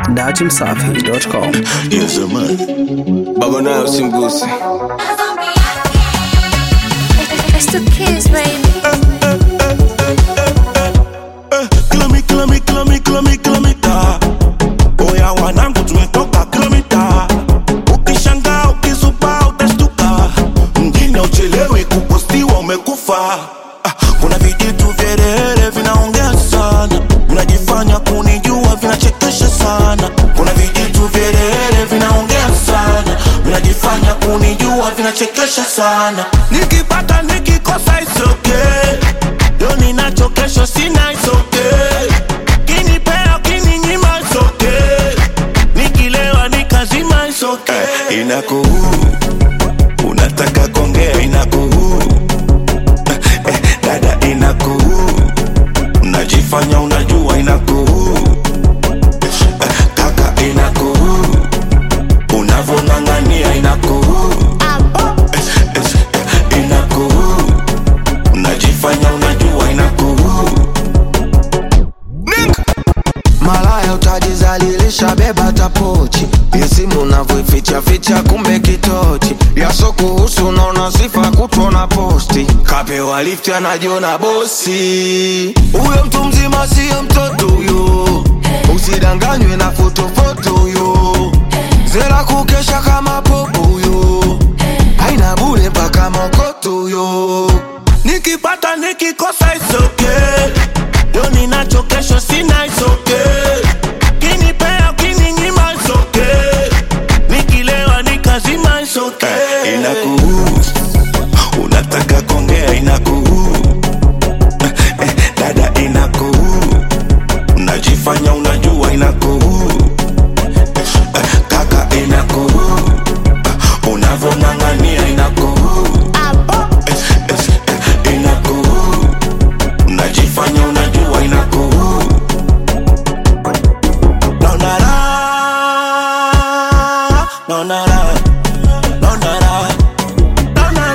datimsafi.com. Yes, man. Baba nayo simgusi. It's the kids, baby. Kilomi, kilomi, kilomi, kilomi, kilomita. Oya wanangu tumetoka kilomita. Ukishangaa ukisupa utashtuka. Mjini uchelewi kupostiwa umekufa. Ah, Kuna vijitu vyerehere vinaongea sana, vinajifanya kunijua, vinachekesha sana. Kuna vijitu vyerehere vinaongea sana, vinajifanya kunijua, vinachekesha sana. Nikipata nikikosa it's okay. Leo ninacho kesho sina it's okay. Kinipea kininyima it's okay. Nikilewa nikazima it's okay. Inakuhuru, unataka kongea inakuhuru eh, dada inakuhuru, unajifanya unajua inakuhuru eh, kaka inakuhuru, unavong'ang'ania inakuhuru eh, eh, inakuhuru, unajifanya unajua inakuhuru malaya utajizalilisha beba tapochi yesimu unavyoificha ficha kumbe kitochi yasokuhusu unaona sifa kutona posti kapewa lifti anajiona bosi huyo mtu mzima siyo mtoto huyo usidanganywe na fotofoto huyo zera kukesha kama popo huyo haina bule mpaka mokoto huyo nikipata nikikosa it's okay. Leo ninacho kesho sina it's okay. Kinipea kininyima it's okay. Nikilewa nikazima it's okay. Inakuhuru, unataka kongea inakuhuru eh, dada inakuhuru, unajifanya unajua inakuhuru eh, kaka inakuhuru, eh, unavong'ang'ania inakuhuru eh, eh, inakuhuru, unajifanya unajua inakuhuru naona raha, naona raha, naona raha, naona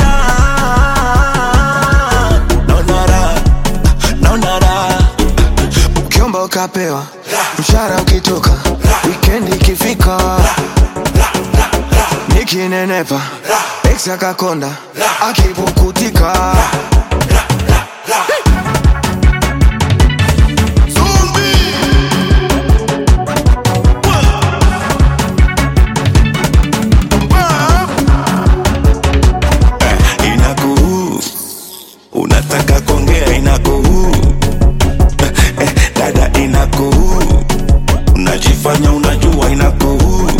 raha, naona raha, naona raha. ukiomba ukapewa mshara ukitoka wikendi ikifika nikinenepa ex akakonda akipukutika inakuhuru, unataka kuongea inakuhuru, eh, eh, dada inakuhuru, unajifanya unajua inakuhuru,